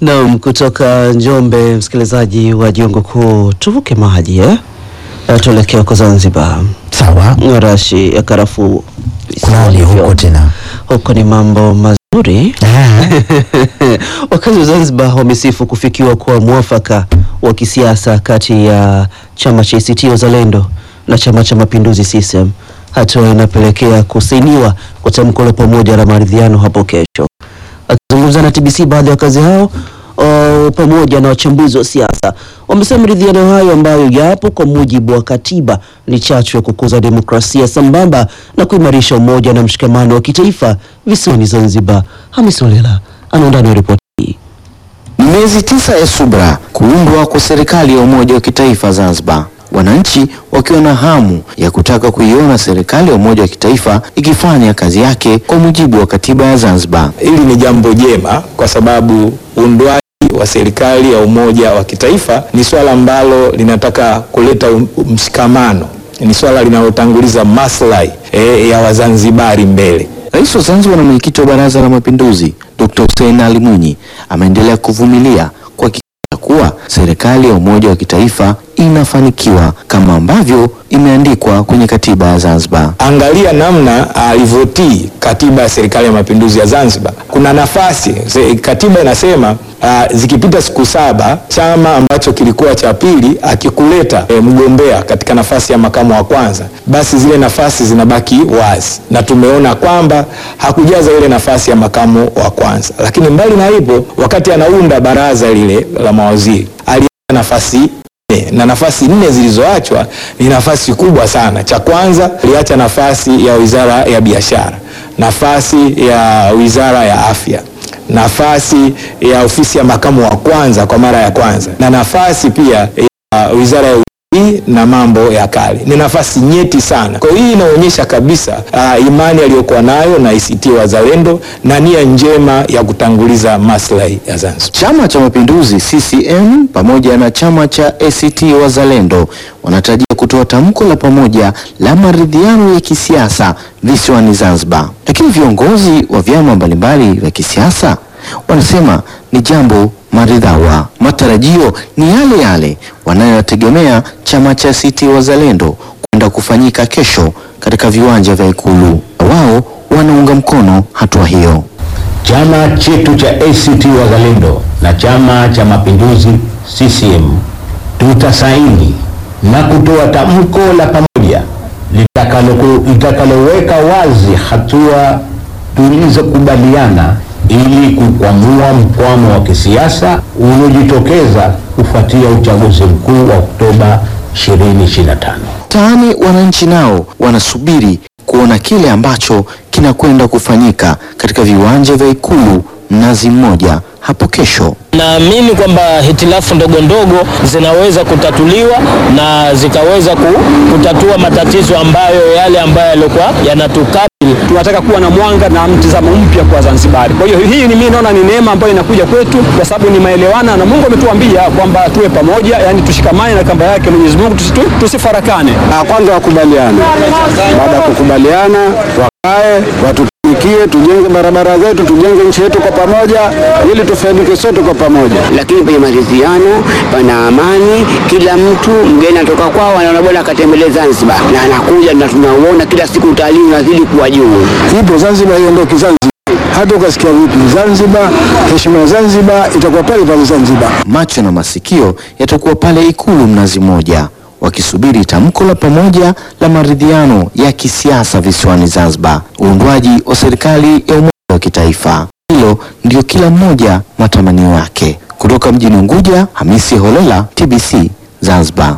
Naam, kutoka Njombe, msikilizaji wa Jongo Kuu, tuvuke maji eh? Eh, tuelekee huko Zanzibar. Sawa, Rashi ya karafuu kunani hivyo. huko tena? Huko ni mambo mazuri. Wakazi wa Zanzibar wamesifu kufikiwa kwa mwafaka wa kisiasa kati ya chama cha ACT Wazalendo na chama cha Mapinduzi CCM, hatua inapelekea kusainiwa kwa tamko la pamoja la maridhiano hapo kesho. Akizungumza na TBC, baadhi ya wakazi hao o, pamoja na wachambuzi wa siasa wamesema maridhiano hayo ambayo yapo kwa mujibu wa katiba ni chachu ya kukuza demokrasia sambamba na kuimarisha umoja na mshikamano wa kitaifa visiwani Zanzibar. Hamis Olela ana undani wa ripoti hii. Miezi tisa ya subra kuundwa kwa serikali ya umoja wa kitaifa Zanzibar, wananchi wakiwa na hamu ya kutaka kuiona serikali ya umoja wa kitaifa ikifanya kazi yake kwa mujibu wa katiba ya Zanzibar. Hili ni jambo jema kwa sababu uundwaji wa serikali ya umoja wa kitaifa ni swala ambalo linataka kuleta um- mshikamano, ni swala linalotanguliza maslahi eh, ya Wazanzibari mbele. Rais wa Zanzibar na mwenyekiti wa Baraza la Mapinduzi Dr. Hussein Ali Mwinyi ameendelea kuvumilia kuhakikisha kuwa serikali ya umoja wa kitaifa inafanikiwa kama ambavyo imeandikwa kwenye katiba ya Zanzibar. Angalia namna alivyotii katiba ya serikali ya mapinduzi ya Zanzibar. Kuna nafasi se- katiba inasema uh, zikipita siku saba chama ambacho kilikuwa cha pili akikuleta e, mgombea katika nafasi ya makamu wa kwanza, basi zile nafasi zinabaki wazi, na tumeona kwamba hakujaza ile nafasi ya makamu wa kwanza. Lakini mbali na hivyo, wakati anaunda baraza lile la mawaziri ali nafasi nne na nafasi nne zilizoachwa ni nafasi kubwa sana. Cha kwanza aliacha nafasi ya wizara ya biashara, nafasi ya wizara ya afya, nafasi ya ofisi ya makamu wa kwanza kwa mara ya kwanza, na nafasi pia ya wizara ya utalii na mambo ya kale. Ni nafasi nyeti sana. Kwa hiyo hii inaonyesha kabisa uh, imani aliyokuwa nayo na ACT Wazalendo na nia njema ya kutanguliza maslahi ya Zanzibar. Chama cha Mapinduzi CCM pamoja na chama cha ACT Wazalendo wanatarajia kutoa tamko la pamoja la maridhiano ya kisiasa visiwani Zanzibar, lakini viongozi wa vyama mbalimbali vya kisiasa wanasema ni jambo maridhawa. Matarajio ni yale yale wanayotegemea chama cha ACT Wazalendo kwenda kufanyika kesho katika viwanja vya Ikulu. Wao wanaunga mkono hatua hiyo. Chama chetu cha ACT Wazalendo na Chama cha Mapinduzi CCM tutasaini na kutoa tamko la pamoja litakalo- litakaloweka wazi hatua tulizokubaliana ili kukwamua mkwamo wa kisiasa uliojitokeza kufuatia uchaguzi mkuu wa Oktoba 2025. Mtaani wananchi nao wanasubiri kuona kile ambacho kinakwenda kufanyika katika viwanja vya Ikulu Mnazi Mmoja hapo kesho. Naamini kwamba hitilafu ndogo ndogo zinaweza kutatuliwa na zikaweza ku, kutatua matatizo ambayo yale ambayo yalikuwa yanatukabili. tunataka kuwa na mwanga na mtizamo mpya kwa Zanzibari. Kwa hiyo hii ni mimi naona ni neema ambayo inakuja kwetu kwa sababu ni maelewana na Mungu ametuambia kwamba tuwe pamoja, yani tushikamane na kamba yake Mwenyezi Mungu, tusitu, tusifarakane. Kwanza wakubaliane, baada ya kukubaliana wakae watutumikie, tujenge barabara zetu, tujenge nchi yetu kwa pamoja, ili tufaidike sote kwa pamoja. lakini penye maridhiano, pana amani. Kila mtu mgeni anatoka kwao anaona bora akatembelee Zanzibar, na anakuja na tunauona kila siku, utalii unazidi kuwa juu. Ipo Zanzibar, iondoki Zanzibar. Hata ukasikia vipi Zanzibar, heshima ya Zanzibar itakuwa pale pale Zanzibar. Macho na masikio yatakuwa pale Ikulu Mnazi Mmoja wakisubiri tamko la pamoja la maridhiano ya kisiasa visiwani Zanzibar, uundwaji wa serikali ya umoja wa kitaifa. Hilo ndio kila mmoja matamanio yake. Kutoka mjini Unguja, Hamisi Holela, TBC Zanzibar.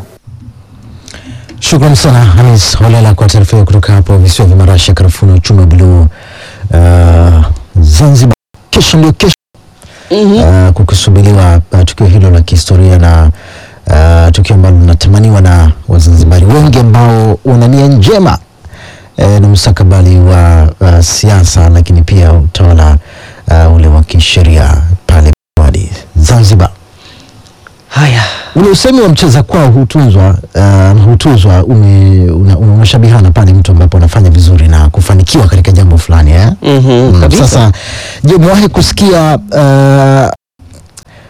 Shukrani sana Hamis Holela kwa taarifa hiyo kutoka hapo visiwa vya marashi ya karafuu na uchumi wa buluu uh, Zanzibar. Kesho ndio kesho uh, kukisubiriwa uh, tukio hilo la kihistoria na uh, tukio ambalo linatamaniwa na Wazanzibari wengi ambao wana nia njema eh, na mustakabali wa uh, siasa lakini pia utawala uh, ule wa kisheria pale visiwani Zanzibar. Haya, ule usemi wa mcheza kwao hutunzwa uh, hutuzwa ume, una, unashabihana pale mtu ambapo anafanya vizuri na kufanikiwa katika jambo fulani eh? Mhm, Mm, kabisa. Sasa je, umewahi kusikia uh,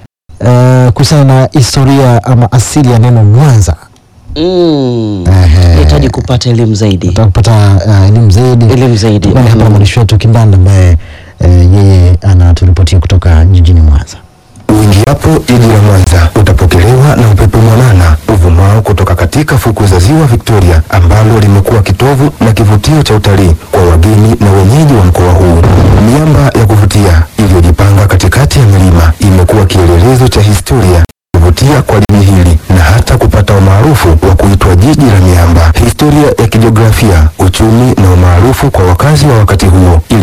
kuhusiana na historia ama asili ya neno Mwanza. Mm. Ehe. Nahitaji kupata elimu zaidi. Nataka kupata uh, elimu zaidi. Elimu zaidi. Bali hapa Mhm. mwandishi wetu Kimbanda ambaye eh, yeye anaturipotia kutoka jijini Mwanza. Uingiapo jiji la Mwanza utapokelewa na upepo mwanana uvumao kutoka katika fukwe za ziwa Victoria ambalo limekuwa kitovu na kivutio cha utalii kwa wageni na wenyeji wa mkoa huu. Miamba ya kuvutia iliyojipanga katikati ya milima imekuwa kielelezo cha historia kuvutia kwa jiji hili na hata kupata umaarufu wa kuitwa jiji la miamba. Historia ya kijiografia, uchumi na umaarufu kwa wakazi wa wakati huo ili